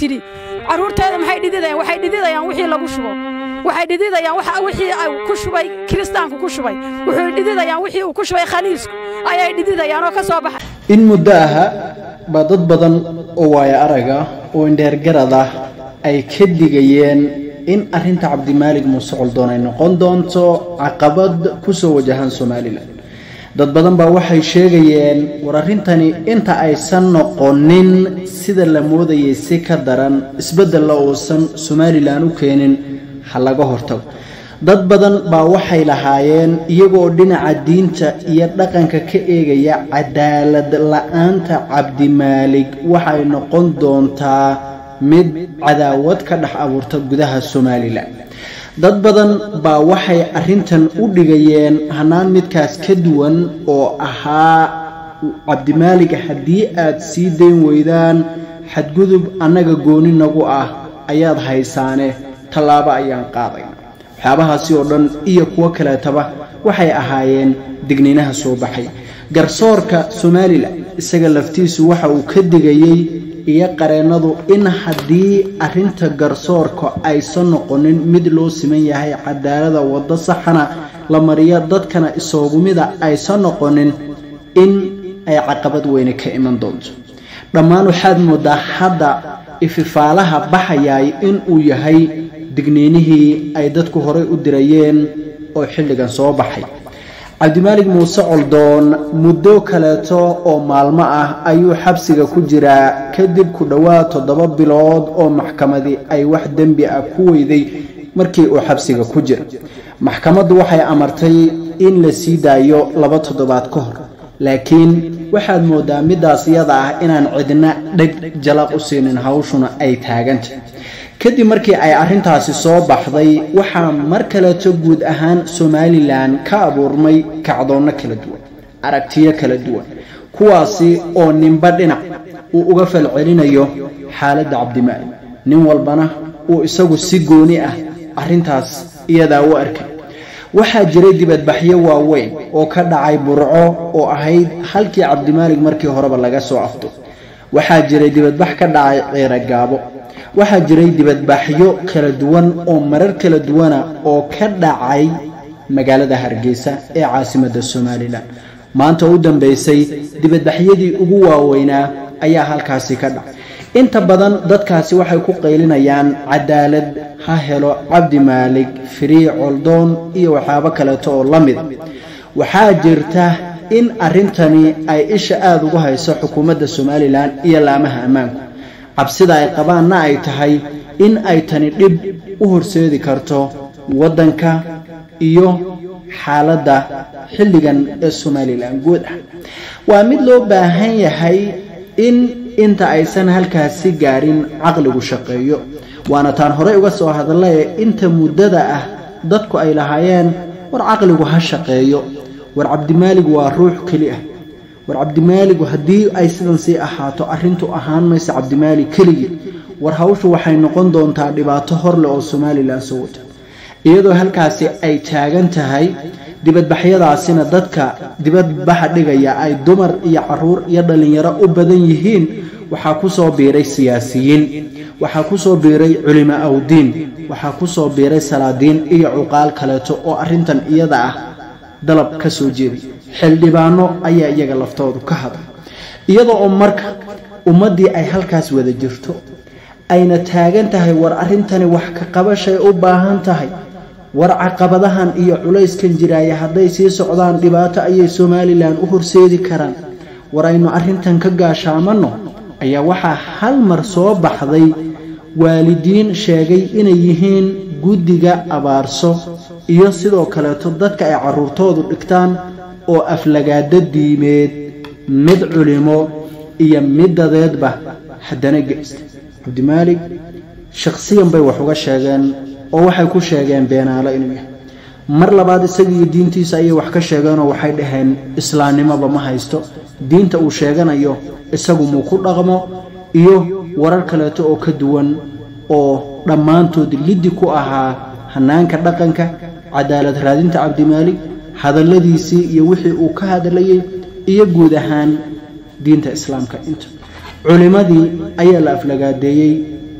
tidhi carruurteeda maxay dhididayaan waxay dhididayaan wixii lagu shubo waxay dhididayaan wixii ku shubay kiristaanku ku shubay wuxuu dhididayaan wixii uu ku shubay khaniisku ayay dhididayaan oo ka soo baxay in muddo aha baa dad badan oo waayo araga oo indheergarad ah ay ka digayeen in arrinta cabdimaalig muuse coldoon ay noqon doonto caqabad ku soo wajahan somalilan dad badan baa waxay sheegayeen war arrintani inta aysan noqonin sida la moodayay si ka daran isbeddella uusan somalilan u keenin ha laga hortago dad badan baa waxay lahaayeen iyagoo dhinaca diinta iyo dhaqanka ka eegaya cadaalad la-aanta cabdimaalig waxay noqon doontaa mid cadaawad ka dhex abuurta gudaha somalilan dad badan baa waxay arrintan u dhigayeen hanaan midkaas ka duwan oo ahaa cabdimaalig haddii aad sii dayn weydaan xadgudub annaga gooni nagu ah ayaad haysaane tallaabo ayaan qaaday waxyaabahaasi oo dhan iyo kuwo kaleetaba waxay ahaayeen digniinaha soo baxay garsoorka somalilan isaga laftiisu waxa uu ka digayey iyo qareennadu in haddii arrinta garsoorka aysan noqonin mid loo siman yahay cadaalada waddo saxana la mariyo dadkana isoogumida aysan noqonin in ay caqabad weyne ka iman doonto dhammaan waxaad moodaa hadda ififaalaha baxayay in uu yahay digniinihii ay dadku horay u dirayeen oo xilligan soo baxay cabdimaalig muuse coldoon muddo kaleeto oo maalmo ah ayuu xabsiga ku jiraa kadib ku dhowaad toddoba bilood oo maxkamadii ay wax dembi ah ku weyday markii uu xabsiga ku jira maxkamaddu waxay amartay in la sii daayo laba toddobaad ka hor laakiin waxaad moodaa middaas iyada ah inaan cidna dheg jalaq u siinin hawshuna ay taagantah kadib markii ay arrintaasi soo baxday waxaa mar kaleeto guud ahaan somalilan ka abuurmay kacdoonno kala duwan aragtiyo kala duwan kuwaasi oo ninba dhinac uu uga falcelinayo xaaladda cabdimaalig nin walbana uu isagu si gooni ah arrintaas iyadaa u arkay waxaa jiray dibadbaxyo waaweyn oo ka dhacay burco oo ahayd halkii cabdimaalig markii horeba laga soo afdo waxaa jiray dibadbax ka dhacay ciira gaabo waxaa jiray dibadbaxyo kala duwan oo marar kala duwana oo ka dhacay magaalada hargeysa ee caasimadda somalilan maanta u dambeysay dibadbaxyadii ugu waaweynaa ayaa halkaasi ka dhacay inta badan dadkaasi waxay ku qaylinayaan cadaalad ha helo cabdi maalig firii coldoon iyo waxyaabo kaleeto oo la mid waxaa jirta in arrintani ay isha aada ugu hayso xukuumadda somalilan iyo laamaha ammaanku cabsida ay qabaanna ay tahay in ay tani dhib u horseedi karto waddanka iyo xaaladda xilligan ee somalilan guud ah waa mid loo baahan yahay in inta aysan halkaasi gaarin caqligu shaqeeyo waana taan horey uga soo hadlaye inta muddada ah dadku ay lahaayeen war caqligu ha shaqeeyo war cabdimaalig waa ruux keli ah war cabdimaaligu haddii ay sidan sii ahaato arrintu ahaan maysa cabdimaalig keligii war hawshu waxay noqon doontaa dhibaato horleh oo somalilan soo wata iyadoo halkaasi ay taagan tahay dibadbaxyadaasina dadka dibadbaxa dhigaya ay dumar iyo caruur iyo dhallinyaro u badan yihiin waxaa ku soo biiray siyaasiyiin waxaa ku soo biiray culimo awdiin waxaa ku soo biiray salaadiin iyo cuqaal kaleeto oo arrintan iyada ah dalab ka soo jeeday xildhibaano ayaa iyaga laftoodu ka hadla iyadoo oo marka ummaddii ay halkaas wada jirto ayna taagan tahay war arrintani wax ka qabashay u baahan tahay war caqabadahan iyo culayskan jiraaya hadday sii socdaan dhibaato ayay somalilan u horseedi karaan war aynu arrintan ka gaashaamanno ayaa waxaa hal mar soo baxday waalidiin sheegay inay yihiin guddiga abaarso iyo sidoo kaleeto dadka ay carruurtoodu dhigtaan oo aflagaado diimeed mid culimo iyo mid dadeedba haddana geysta cabdimaalig shakhsiyan bay wax uga sheegeen oo waxay ku sheegeen beenaalo inuu yahay mar labaad isagiiyo diintiisa ayay wax ka sheegeenoo waxay dhaheen islaamnimoba ma haysto diinta uu sheeganayo isagu muu ku dhaqmo iyo warar kaleeto oo ka duwan oo dhammaantood liddi ku ahaa hanaanka dhaqanka cadaalad raadinta cabdimaalig hadalladiisii iyo wixii uu ka hadlayay iyo guud ahaan diinta islaamka inta culimmadii ayaa la aflagaadeeyey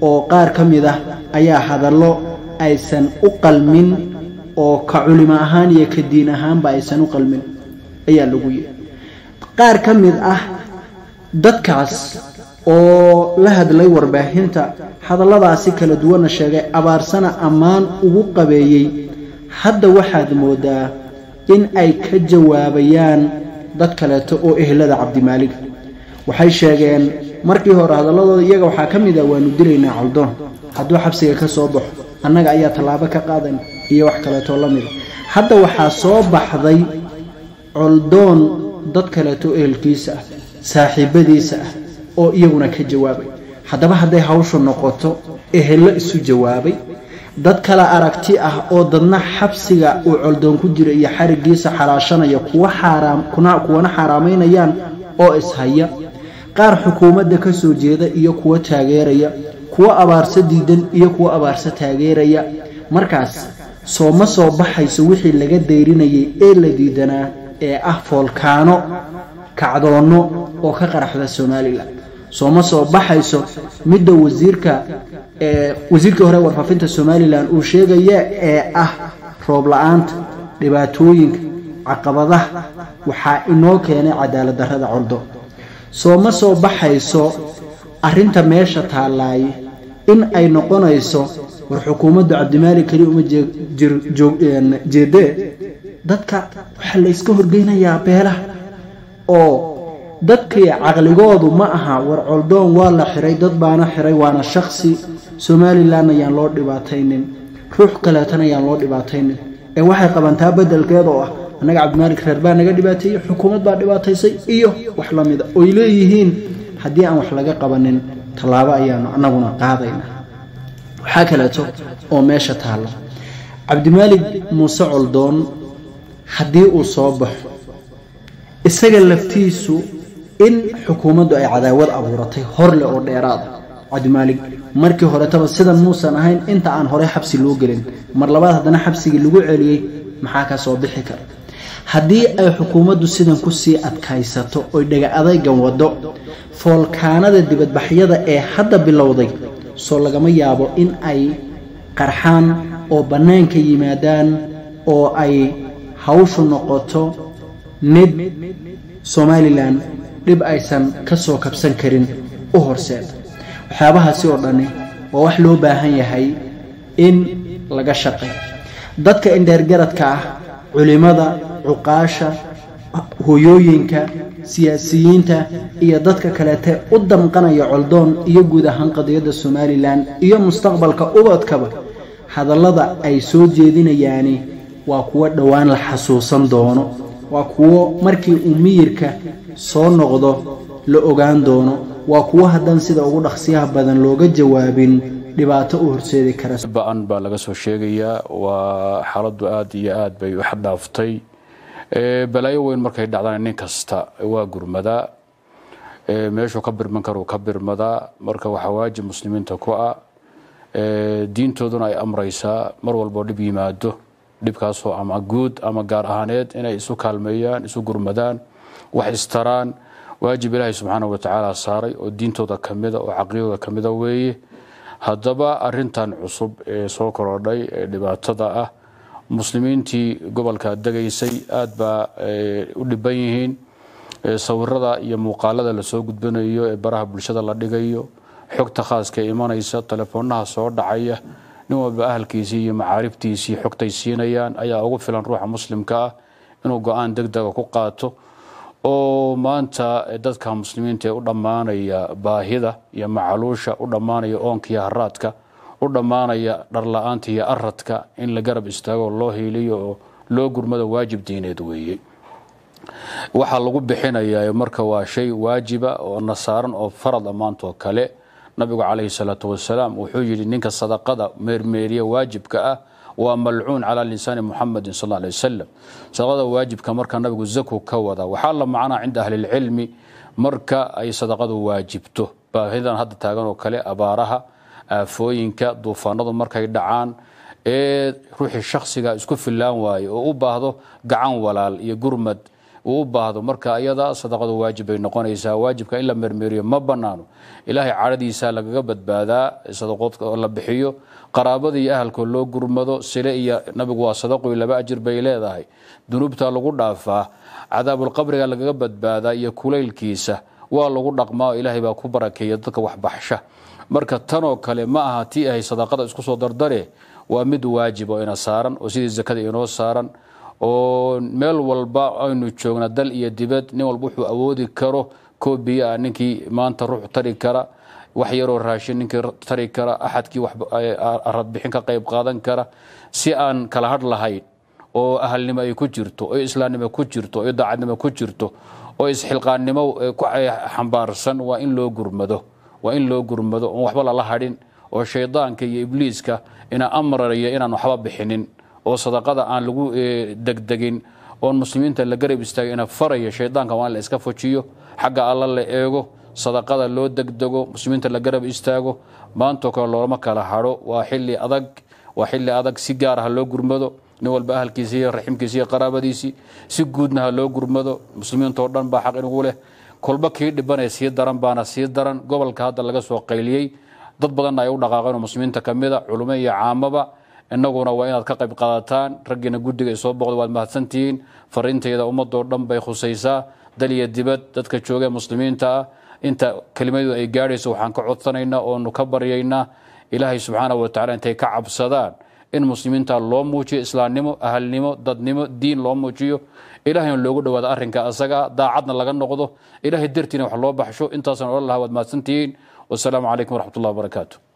oo qaar ka mid ah ayaa hadallo aysan u qalmin oo ka culimo ahaan iyo ka diin ahaanba aysan u qalmin ayaa lagu yidhi qaar ka mid ah dadkaas oo la hadlay warbaahinta hadalladaasi kala duwanna sheegay abaarsana ammaan ugu qabeeyey hadda waxaad moodaa in ay ka jawaabayaan dad kaleeto oo ehlada cabdimaalig waxay sheegeen markii hore hadalladooda iyaga waxaa ka mid ah waanu dilaynaa coldoon hadduu xabsiga ka soo baxo annaga ayaa tallaabo ka qaadayna iyo wax kaleetoo la mida hadda waxaa soo baxday coldoon dad kaleeto ehelkiisa ah saaxiibadiisa ah oo iyaguna ka jawaabay haddaba hadday hawshu noqoto ehello isu jawaabay dad kale aragti ah oo dadna xabsiga uu coldoon ku jira iyo xarigiisa xalaashanaya kuwana xaaraamaynayaan oo ishaya qaar xukuumadda ka soo jeeda iyo kuwa taageeraya kuwo abaarso diidan iyo kuwo abaarso taageeraya markaas soo ma soo baxayso wixii laga dayrinayay ee la diidanaa ee ah foolkaano kacdoonno oo ka qaraxda somalilan soo ma soo baxayso midda wasiirka wasiirkii hore warfaafinta somalilan uu sheegaya ee ah roob la-aanta dhibaatooyinka caqabadaha waxaa inoo keenay cadaalad darrada coldo soo ma soo baxayso arrinta meesha taallaaye in ay noqonayso war xukuumaddu cabdimaalik keli uma jeedee dadka waxaa la yska horgeynayaa beelaha oo dadkii caqligoodu ma aha war coldoon waa la xiray dad baana xiray waana shaksi somalilan ayaan loo dhibaataynin ruux kaleetana ayaan loo dhibaataynin ee waxay qabantaa bedelkeeda oo ah annaga cabdimaalik reer baa naga dhibaateeyey xukuumad baa dhibaataysay iyo wax la mida oy leeyihiin haddii aan wax laga qabanin tallaabo ayaanu annaguna qaadayna waxaa kaleeto oo meesha taalla cabdimaalik muuse coldoon haddii uu soo baxo isaga laftiisu in xukuumaddu ay cadaawad abuuratay horleh oo dheeraada cabdimaalig markii horetaba sidan muusan ahayn inta aan horey xabsi loo gelin mar labaad haddana xabsigii lagu celiyey maxaa ka soo bixi kara haddii ay xukuumaddu sidan ku sii adkaysato oy dhaga adaygan waddo foolkaanada dibadbaxyada ee hadda bilowday soo lagama yaabo in ay qarxaan oo bannaanka yimaadaan oo ay hawshu noqoto mid somalilan dhib aysan ka soo kabsan karin u horseeda waxyaabahaasi oo dhani waa wax loo baahan yahay in laga shaqeeyo dadka indheergaradka ah culimada cuqaasha hooyooyinka siyaasiyiinta iyo dadka kaleete u damqanaya coldoon iyo guud ahaan qadiyadda somalilan iyo mustaqbalka ubadkaba hadallada ay soo jeedinayaani waa kuwo dhowaan la xasuusan doono waa kuwo markii uu miyirka soo noqdo la ogaan doono waa kuwo haddaan sida ugu dhaqsiyaha badan looga jawaabin dhibaato u horseedi kara ba-an baa laga soo sheegayaa waa xaaladdu aada iyo aad bay u xaddhaaftay balaayo weyn markay dhacdaan nin kasta waa gurmadaa meeshuu ka birman karuu ka birmadaa marka waxaa waajib muslimiinta ku ah diintooduna ay amraysaa mar walboo dhib yimaado dhibkaasoo ama guud ama gaar ahaaneed inay isu kaalmeeyaan isu gurmadaan wax istaraan waajib ilaahay subxaana wa tacaala saaray oo diintooda kamida oo caqliyadooda kamida weeye haddaba arintan cusub ee soo korodhay ee dhibaatada ah muslimiintii gobolka degaysay aad baa u dhiban yihiin sawirada iyo muuqaalada lasoo gudbanayo ee baraha bulshada la dhigayo xogta khaaska imanaysa teleefoonaha soo dhacaya nin walba ahalkiisii iyo macaariftiisii xogtay siinayaan ayaa ugu filan ruuxa muslimka ah inuu go-aan degdega ku qaato oo maanta dadka muslimiinta ee u dhammaanaya baahida iyo macaluusha u dhammaanaya oonka iyo haraadka u dhammaanaya dharla-aanta iyo aradka in la garab istaago oo loo hiiliyo oo loo gurmado waajib diineed weeye waxaa lagu bixinayaa marka waa shay waajiba oo nasaaran oo farad ammaantoo kale nabigu calayhi salaatu wasalaam wuxuu yidhi ninka sadaqada meermeeriya waajibka ah waa malcuun calaa lisaani muxamedin sal alay wasalam sadaqada waajibka marka nabigu zaku ka wada waxaa la macnaa cinda ahlilcilmi marka ay sadaqadu waajibto baahidan hadda taagan oo kale abaaraha aafooyinka duufaanadu markay dhacaan ee ruuxii shakhsiga isku fillaan waaye oo u baahdo gacan walaal iyo gurmad uu u baahdo marka iyada sadaqadu waajib bay noqonaysaa waajibka in la mermeriyo ma banaano ilaahay cadhadiisa lagaga badbaadaa sadaqood la bixiyo qaraabada iyo ahalkoo loo gurmado sile iyo nabigu waa sadaqoy laba ajir bay leedahay dunuubta lagu dhaafaa cadaabulqabriga lagaga badbaadaa iyo kulaylkiisa waa lagu dhaqmaa ilaahay baa ku barakeeya dadka waxbaxsha marka tanoo kale ma aha tii ahay sadaqada isku soo dardare waa mid waajib oo ina saaran oo sidii zakada inoo saaran oo meel walba aynu joogna dal iyo dibad nin walba wuxuu awoodi karo koo biyo ah ninkii maanta ruux tari kara wax yaroo raashin ninkii tari kara axadkii aradbixin ka qayb qaadan kara si aan kala hadh lahayn oo ahalnimo ay ku jirto oo islaamnimo ku jirto oo daacadnimo ku jirto oo isxilqaannimo xambaarsan waa in loo gurmado waa in loo gurmado oon waxba lala hadhin oo shaydaanka iyo ibliiska ina amraraya inaan waxba bixinin oo sadaqada aan lagu degdegin oon muslimiinta la garab istaagay ina faraya shaydaanka waa in la iska fujiyo xagga alla la eego sadaqada loo degdego muslimiinta la garab istaago maantoo kale loolama kala hadho waa xili adag waa xili adag si gaar ah loo gurmado nin walba ahalkiisi iyo raximkiisi iyo qaraabadiisii si guudna ha loo gurmado muslimiintao dhan baa xaq inugu leh kolba kii dhibanee sii daran baana sii daran gobolka hadda laga soo qayliyey dad badanna ay u dhaqaaqeen oo muslimiinta ka mid a culumo iyo caamaba innaguna waa inaad ka qayb qaadataan raggiina guddiga ay soo boqda waad mahadsantihiin fariintayda ummadoo dhan bay khusaysaa dal iyo dibad dadka joogee muslimiinta ah inta kelimadu ay gaadhayso waxaan ka codsanaynaa oonu ka baryaynaa ilaahay subxaana wa tacala intay ka cabsadaan in muslimiinta loo muujiyo islaamnimo ahalnimo dadnimo diin loo muujiyo ilahayna loogu dhowaado arrinka asaga daacadna laga noqdo ilaahay dartiina wax loo baxsho intaasaan odhan lahaa waad mahadsantihiin wasalaamu calaykum waraxmat ullah wabarakaatu